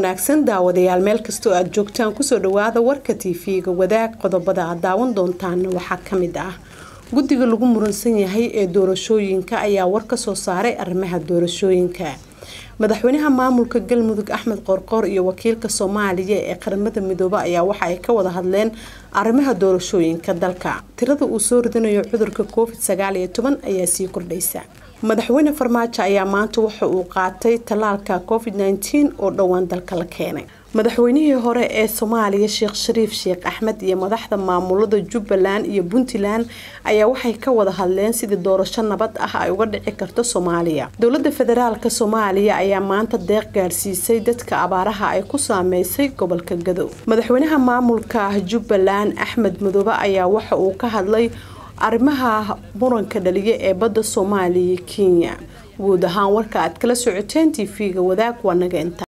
wanaagsan daawadayaal meel kastoo aad joogtaan kusoo dhawaada warka tv-ga wadaag qodobada aad daawan doontaana waxaa kamid ah guddiga lagu muransan yahay ee doorashooyinka ayaa war kasoo saaray arrimaha doorashooyinka madaxweynaha maamulka galmudug axmed qoorqoor iyo wakiilka soomaaliya ee qaramada midoobe ayaa waxa ay ka wada hadleen arrimaha doorashooyinka dalka tirada uu soo ridanayo cudurka covid sagaal iyo toban ayaa sii kordhaysa madaxweyne farmaajo ayaa maanta waxa uu qaatay tallaalka covid nteen oo dhowaan dalka la keenay madaxweynihii hore ee soomaaliya sheekh shariif sheekh axmed iyo madaxda maamulada jubbaland iyo puntland ayaa waxay ka wada hadleen sidii doorasho nabad ah ay uga dhici karto soomaaliya dowlada federaalk soomaaliya ayaa maanta deeq gaarsiisay dadka abaaraha ay ku saameysay gobolka gadow madaxweynaha maamulka jubbaland axmed madoobe ayaa waxa uu ka hadlay arrimaha muranka dhaliya ee badda soomaaliya kenya guud ahaan warka aad kala socoteen t v-ga wadaag waa naga inta